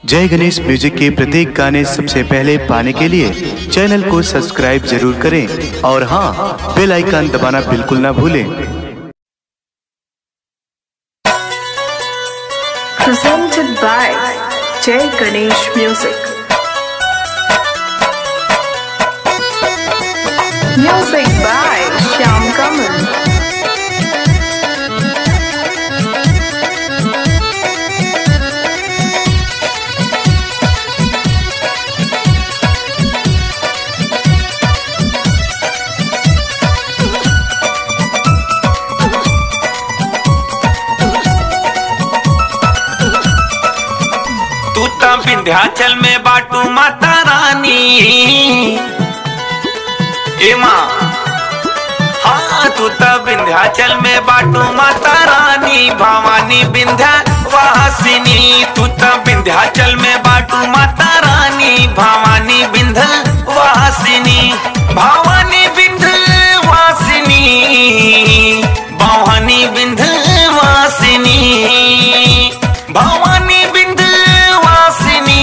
जय गणेश म्यूजिक के प्रत्येक गाने सबसे पहले पाने के लिए चैनल को सब्सक्राइब जरूर करें और हाँ बेल आइकन दबाना बिल्कुल ना भूलें presented by Jay Ganesh Music. Music by Shyam Kamal. तू त विंध्याचल में बाटू माता रानी ए माँ हाँ तू त विंध्याचल में बाटू माता रानी भवानी विंध्या वासिनी तू त विंध्याचल में बाटू माता रानी भवानी विंध्य वासिनी भवानी विंध्य वासिनी भवानी विंध्य वासिनी भवानी विंध्यवासिनी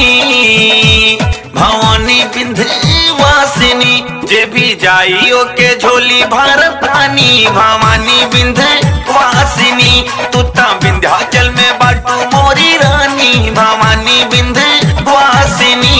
भवानी विंध्यवासिनी जे भी जाइयो के झोली भारतानी भवानी विंध्यवासिनी तू ता विंध्याचल में बाटू मोरी रानी भवानी विंध्यवासिनी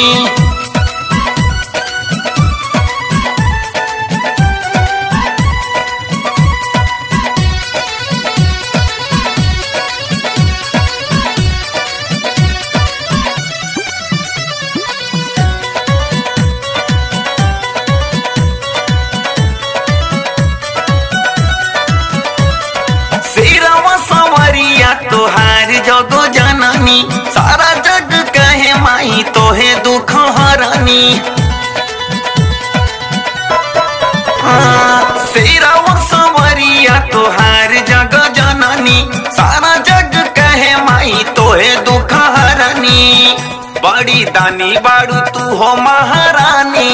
सिरवा सवरिया तोहार जगो जननी सारा जग कहे माई तोहे दुख हरनी हाँ, सिरवा सवरिया तोहार जग जननी सारा जग कहे माई तोहे दुख हरनी बड़ी दानी बाड़ू तू हो महारानी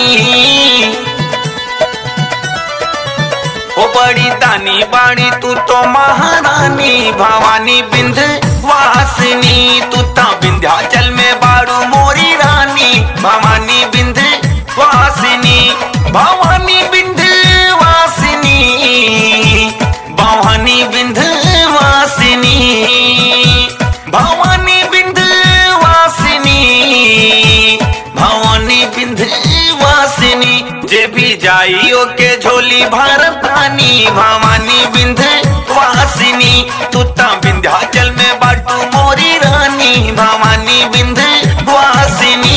ओ बड़ी दानी बाड़ी तू तो महारानी भवानी बिंद वासिनी तू ता विंध्याचल में बाड़ू मोरी रानी भवानी बिंद वासिनी भवानी बिंद वासिनी भवानी बिंद वासिनी भवानी बिंद वासिनी भवानी बिंद वासिनी जे भी जाइयो के झोली भारतानी भवानी बिंद वासिनी तू ता विंध्याचल में बाटू मोरी रानी भवानी बिंद वासिनी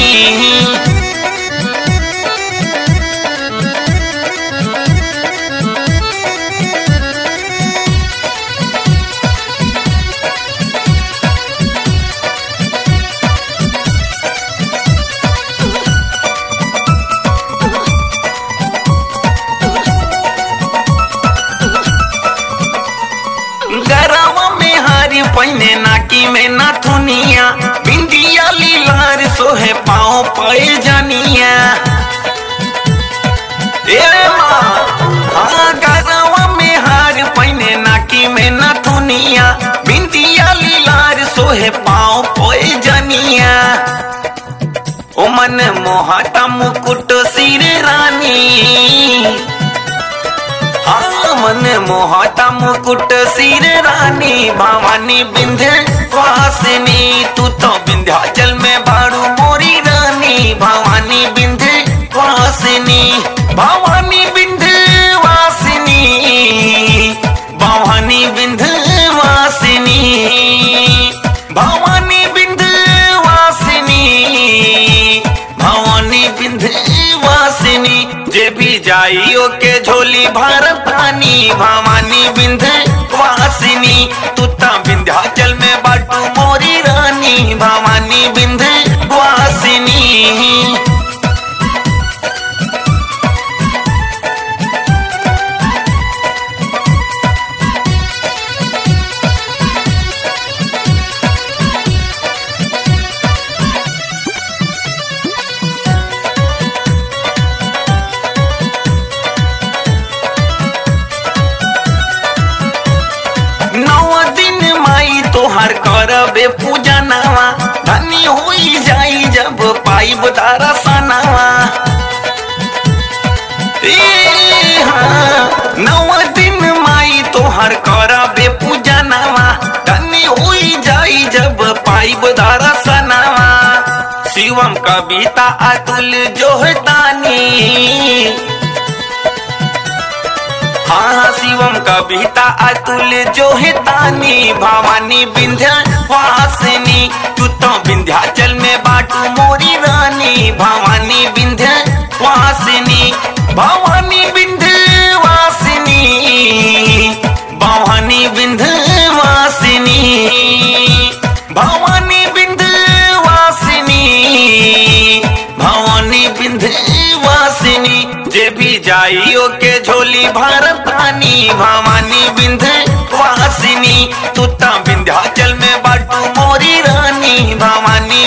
गरवा में हारी पहिने नाकी में नाथुनिया बिंदिया लीलार सोहे पाओ पाए जानिया ए माँ हाँ गरवा में हार पहिने नाकी में नाथुनिया बिंदिया लीलार सोहे पाओ पाए जानिया ओ मन मोहता मुकुट सिर रानी हाँ, मन मोहता मुकुट सिर रानी भवानी विंध्य वासिनी तू तो विंध्याचल में बाड़ू मोरी रानी भवानी विंध्य वासिनी भवानी विंध्य वासिनी भवानी विंध्य वासिनी भवानी विंध्य वासिनी भवानी विंध्यवासिनी जे भी जाइयो के झोली भारतानी भवानी विंध्यवासिनी तू ता विंध्याचल में बाटू मोरी रानी भवानी विंध्यवासिनी नौ दिन माई तोहार करबे पूजा नवा धनी हुई पाई बुतारा सनावा ए हाँ, नौ दिन माई तोहर करा बे पूजा नवा धन्य हुई जाई जब पाई बुधारा सनावा शिवम कविता अतुल जोहतानी हाँ हाँ शिवम कविता अतुल जोहतानी भवानी विंध्या वासिनी तू तो विंध्याचल में बाटू मोरी रानी भवानी विंध्या वासिनी भवानी विंध्य वासिनी भवानी विंध्य वासिनी भवानी विंध्य वासिनी भवानी विंध्य वासिनी जे भी जाइयो के झोली भारतानी भवानी विंध्य वासिनी तू ता विंध्याचल में बाटू मोरी रानी भवानी